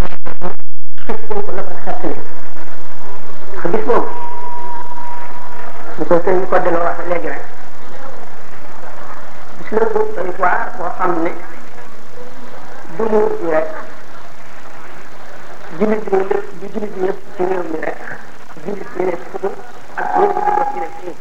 xëcc ko la ko xettali ndax gis boobu ñu ko sëñ ko delloo wax léegi rek gis la bu doy waar boo xam ne du mu bi rek jullit ñi lépp du jullit ñëpp ci réew mi rek jullit ñi ne fu ak ñoom ñu def ci ne fii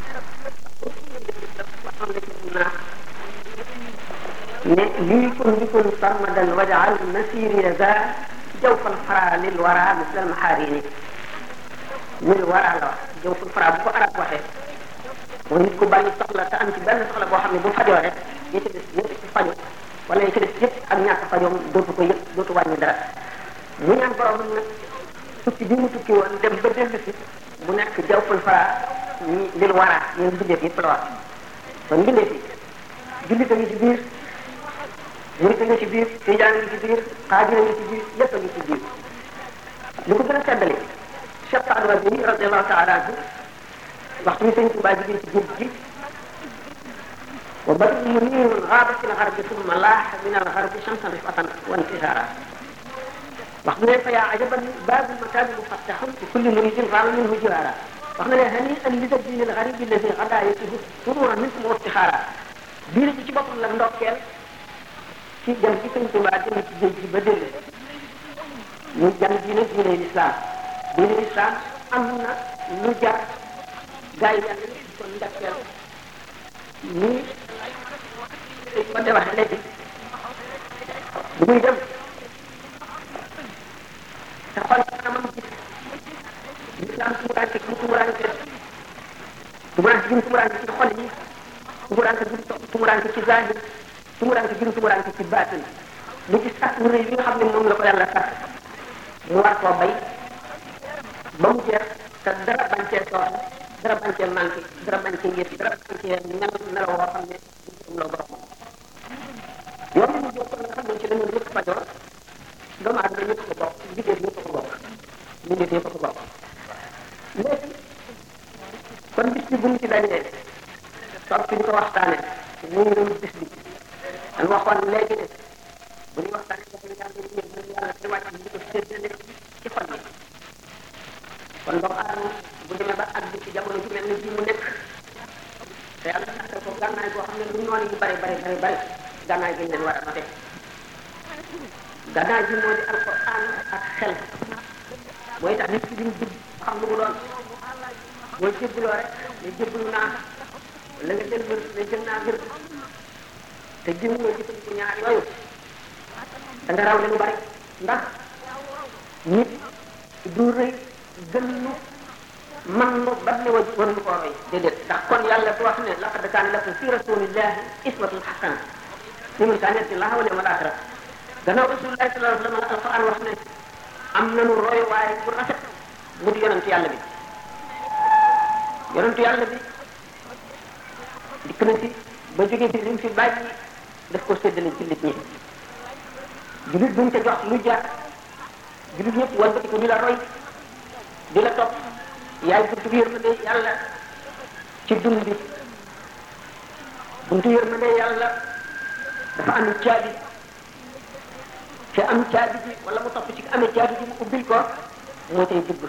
ne lii kun bikun sarmadan wajaal nasiri za jawfal fara lil wara misal maharini lil wara la wax jawfal fara bu ko arab waxee mooy nit ku bari soxla te am ci benn soxla boo xam ne bu fajoo rek yi ci des yëpp ci faju wala yi ci des yëpp ak ñàkk fajoom dootu ko yëpp dootu wàññi dara mu ñaan borom nag tukki bi mu tukki woon dem ba dellu si mu nekk jawfal fara ñi lil wara ñun bindeef yëpp la wax kon bindeef yi jullit a ngi ci biir murit a ngi ci biir tijaan a ngi ci biir xaadir a ngi ci biir lépp a ngi ci biir li ko gën a seddale Cheikh Saad Waji radiallahu taala anhu waxtu bi sëñ Tuubaa jigéen ci géej gi wa badru muniirun gaaba fi lgarbi summa laaxa min algarbi shamsan rifatan wa intisaara wax na ne fa yaa ajaban baabu makaabi mufattaxun li kulli muridin raama minhu jiwaara wax na ne hani an lida diin algaribi alladi gadaa yatihu sururan minkum wa iftixaara diine ji ci boppam la ndokkeel ci jam ci sëñ Tuubaa dem ci géej gi ba dellu ñu jam diine diine lislaam diine lislaam am na lu jar gaa yi yàlla di ko ndokkeel nii dañ ko de waxe léegi bu muy dem te xool kanamam gis lislaam tumuraanke gi tumuraanke tumuraanke gi tumuraanke ci xol yi tumuraanke gi tumuraanke ci zahir tumuraanke gi tumuraanke ci baatin mu gis sax lu rëy bi nga xam ne moom la ko yàlla sax mu war koo bay ba mu jeex te dara bañ cee sooxe dara bañ cee manqué dara bañ cee yëf dara bañ cee mel meloo woo xam ne du loo borom yoon mu jóg nga xam ne ci la ñu ñëpp fajoo doomu aadama ñëpp ko bokk liggéey ñëpp ko bokk liggéey ñëpp ko bokk léegi kon bis bi bu ñu ci dajee toog fi ñu ko waxtaanee muy doon bis bi dañ waxoon léegi ne bu ñuy waxtaanee dafa yàlla ñu ñëw yàlla di wàcc ñu ko séddale ci xol yi kon doomu aadama bu demee ba àgg ci jamono ji mel ni bii mu nekk te yàlla saxal ko gànnaay boo xam ne lu noonu yu bari bari bari bari gànnaay gi leen war a note gànnaay bi moo di alquran ak xel mooy tax nit ki duñ dugg xam lu mu doon boo jébbaloo rek ne jébbalu naa la nga jël wér ne jël naa wér te jëmuloo jëfandiku ñaar yooyu da nga raw lu bari ndax nit du rëy gën nu man nu ba ne wa war nu koo roy déedéet ndax kon yàlla du wax ne laqad kaana lakum fi rasulillahi iswatun hasana liman kaana yarju llaha wal yawmal axira gannaaw rasulillahi sallallahu alayhi wa sallam alquran wax ne am nanu roy waaye bu rafet mu di yonentu yàlla bi yonentu yàlla bi dikk na fi ba jógee fi li mu fi bàyyi daf ko séddale jullit ñi jullit buñ ca jox lu jar jullit ñëpp walbati ko di la roy di la topp yaay buntu yërmande yàlla ci dund bi buntu yërmande yàlla dafa am caabi te am caabi ji wala mu topp ci amee caabi ji mu ubbil ko moo tey dugg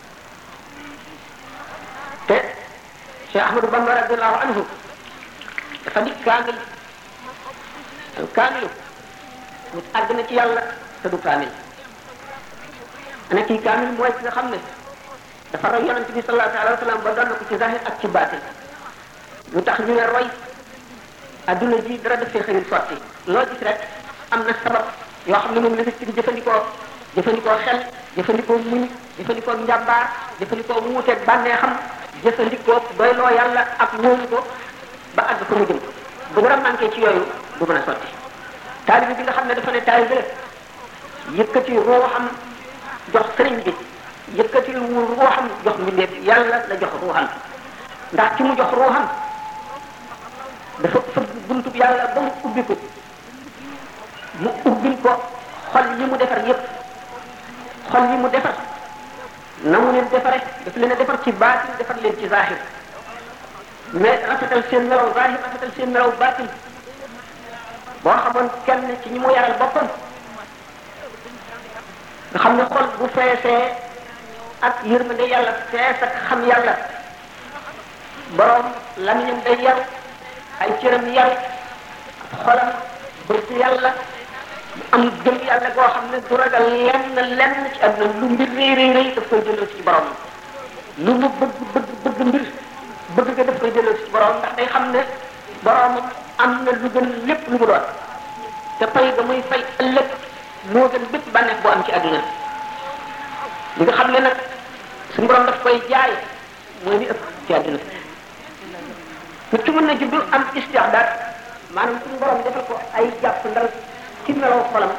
te Cheikh Ahmadou Bamba radiallahu anhu dafa di kaamil al kaamilu nit àgg na ci yàlla te du kaamil ana kii kaamil mooy ki nga xam ne dafa roy yonent bi sallallahu alayhi wa sallam ba doon na ko ci zahir ak ci baatin lu tax ñu ne roy adduna ji dara def fee xëyul sotti loo gis rek am na sabab yoo xam ne moom la nit ki di jëfandikoo jëfandikoo xel jëfandikoo muñ jëfandikoo njàmbaar jëfandikoo wuuteeg bànneexam jëfandikoo doyloo yàlla ak wóolu ko ba àgg fa mu jëm bu dara manqué ci yooyu du mën a sotti taalibi bi nga xam ne dafa ne taalibi la yëkkati ruuxam jox sëriñ bi yëkkati wu ruuxam jox mbindeef yàlla la jox ruuxam ndax ci mu jox ruuxam dafa fëgg buntub yàlla ba mu ubbi ko mu ubbil ko xol yi mu defar yépp xol yi mu defar na mu leen defare daf leen a defar ci baatin defar leen ci zahir mais rafetal seen melaw zahir rafetal seen melaw baatin boo xamoon kenn ci ñi mu yaral boppam nga xam ne xol bu feesee ak yërmande yàlla fees ak xam yàlla borom lamiñam day yar ay cëram yar xolam bëgg yàlla am gëm yàlla goo xam ne du ragal lenn lenn ci àdduna lu mbir rëy rëy rëy daf koy delloo ci borom lu mu bëgg bëgg bëgg mbir bëgg nga daf koy delloo ci borom ndax day xam ne boromam am na lu gën lépp lu mu doon te fay ga muy fay ëllëg moo gën bépp bànneex boo am ci àdduna li nga xam ne nag suñu borom daf koy jaay mooy li ëpp ci àdduna nit ki mën na juddu am istixdaar maanaam suñu borom defal ko ay jàpp ndal ci meloo xolam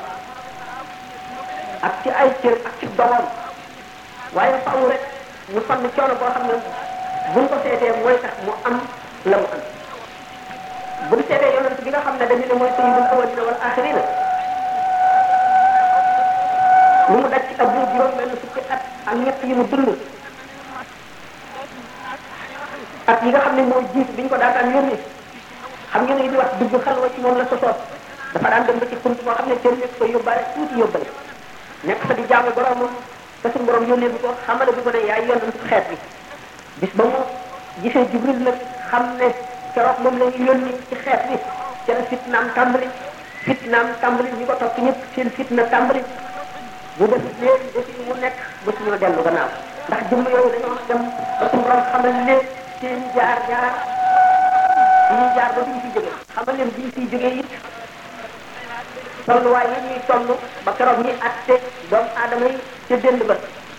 ak ci ay cër ak ci doomam waaye faaw rek ñu sonn coono boo xam ne buñ ko seetee mooy tax mu am la mu am bu ñu seetee yonent bi nga xam ne dañu ne mooy sayyidul awwalina wal axirina lu mu daj ci ab lu juróom benn fukki at ak ñett yi mu dund ak yi nga xam ne mooy jiit biñ ko daataan yónni xam ngeen ne di wax dugg xalwa ci moom la sosoot dafa daan dem ba ci kunt boo xam ne kenn nekk ko yóbbaale tuuti yóbbale nekk fa di jaamu boromam te suñu borom yónnee bi ko xamale bi ko ne yaay yonent xeet bi bis ba mu gisee jibril nag xam ne keroog moom la ñu yónni ci xeet bi ca la fitnaam tàmbali fitnaam tàmbali ñi ko topp ñëpp seen fitna tàmbali bu def leen defi mu nekk ba suñu dellu gannaaw ndax jëmm yooyu dañoo dem ba suñu borom xamal leen seen jaar jaar bi ñuy jaar ba duñ fi jóge xamal leen biñ fiy jógee it tolluwaay yi ñuy toll ba keroog ñi atte doomu aadama yi ca dënd ba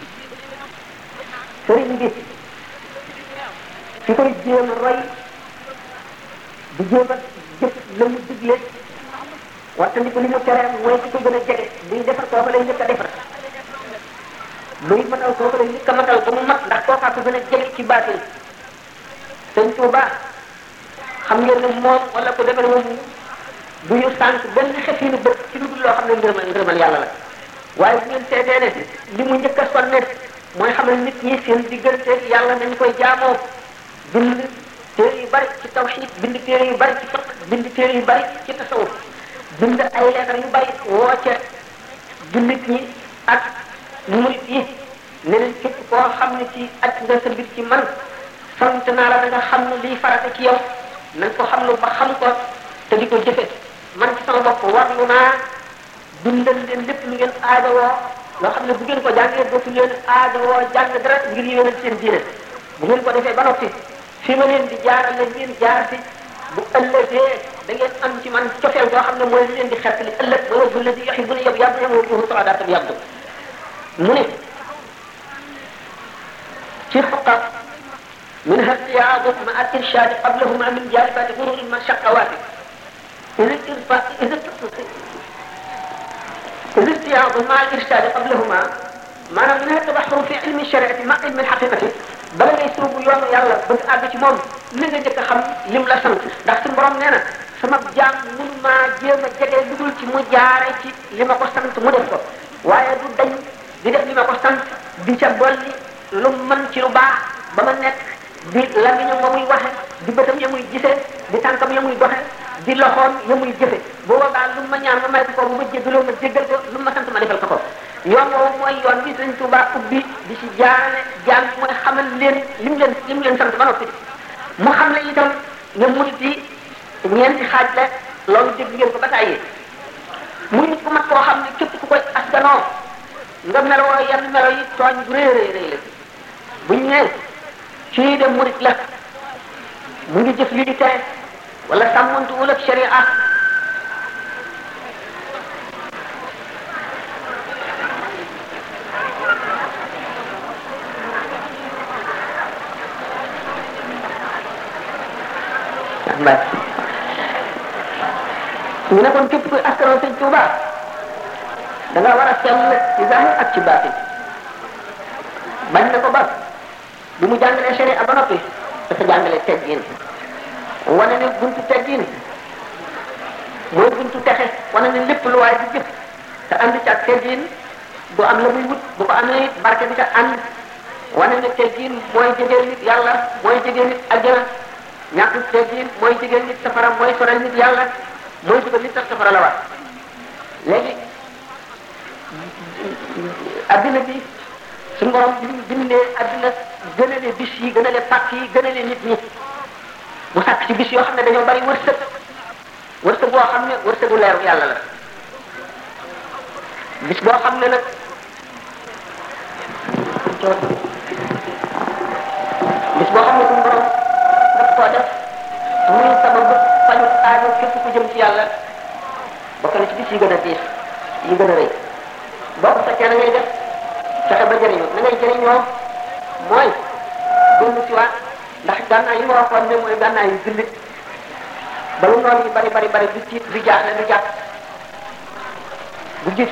sëriñ bi ki koy jéem a roy di jéem a jëf la mu digle waxtandi ko li mu tere mooy ki ko gën a jege buy defar kooku lay njëkk a defar buy matal kooku lay njëkk a matal ba mu mat ndax kookaa ko gën a jege ci baatin sëñ Tuuba xam ngeen ne moom wala ko demee moom du ñu sànq benn xefinu bët ci lu dul loo xam ne ngërëmal ngërëmal yàlla la waaye bu ngeen seetee ne li mu njëkk a sonne mooy xamal nit ñi seen diggante yàlla nañ koy jaamoo bind téere yu bari ci tawxiid bind téere yu bari ci fiq bind téere yu bari ci tasawuf bind ay leetar yu bari woo ca jullit ñi ak murit yi ne leen képp koo xam ne ci at nga sa mbir ci man sant naa la da nga xam ne liy farata ci yow nañ ko xam lu ba xam ko te di ko jëfe man ci sama bopp warlu naa dundal leen lépp lu ngeen aadawoo loo xam ne bu ngeen ko jàngee dootu leen aadawoo jàng dara ngir yéwénal seen diine bu ngeen ko defee ba noppi fi ma leen di jaaral la ngeen jaar si bu ëllëgee da ngeen am ci man cofeel boo xam ne mooy li leen di xettali ëllëg ba wajhu ladi yuhibbuni yab yab yam wajhuhu saadatam yabdu mu ne ci xuqa منها ارتياض مع الإرشاد قبلهما من جالبات غرور المشقوات إذا إذا إذا ارتياض مع الإرشاد قبلهما maanaam منها التبحر في علم الشريعة مع علم الحقيقة bala ngay sóobu yoonu yàlla bëgg àgg ci moom li nga njëkk a xam lim la sant ndax suñu borom nee na sama jaam mun maa jéem a jege lu dul ci mu jaare ci li ma ko sant mu def ko waaye du dañ di def li ma ko sant di ca dolli lu mën ci lu baax ba ma nekk di lamiñam ya muy waxe di bëtam ya muy gisee di tànkam ya muy doxe di loxoom ya muy jëfe booba daal lu ma ñaan ma may ko bu ma jéggaloo ma jéggal ko lu ma sant ma defal ko ko yoon woowu mooy yoon bi Sëriñ Tuubaa ubbi di ci jaarale jaam mooy xamal leen lim leen lim leen sant ba noppi mu xam ne itam ne murit yi ñeenti xaaj la loolu dégg ngeen ko ba tàyyi muy nit ku mat koo xam ne képp ku koy askanoo nga meloo yenn melo yi tooñ bu rëy rëy rëy la buñ ne kii de murit la mu ngi jëf li di tere wala sàmmantu wul ak sharia mbay ñu ne kon képp kuy askanoo sëñ Tuuba da nga war a sell ci zahir ak ci baatin bañ na ko ba bi mu jàngalee sharia ba noppi dafa jàngale teggin wane ne buntu teggin mooy buntu texe wane ne lépp lu waay di jëf te ànd ci ak teggin du am la muy wut bu ko amee barke bi ca ànd wane ne teggin mooy jegeel nit yàlla mooy jegeel nit aljana ñàkk teggin mooy jegeel nit safara mooy sorel nit yàlla mooy dugal nit sax safara la war léegi adduna bi suñu borom bi mu bindee adduna gënale bis yi gënale pàkk yi gënale nit ñi mu sàkk ci bis yoo xam ne dañoo bari wërsëg wërsëg boo xam ne wërsëgu leeru yàlla la bis boo xam ne nag bis boo xam ne suñu borom daf koo def muy sababu faju aajo képp ku jëm ci yàlla bokk na ci bis yi gën a diis yi gën a rëy boo ko fekkee na ngay def fexe ba jëriñu na ngay jëriñoo mooy dellu si waat ndax gànnaay yi ma waxoon ne mooy gànnaay yu jullit ba lu noonu yi bari bari bari du tiit du jaaxle du jàpp bu gis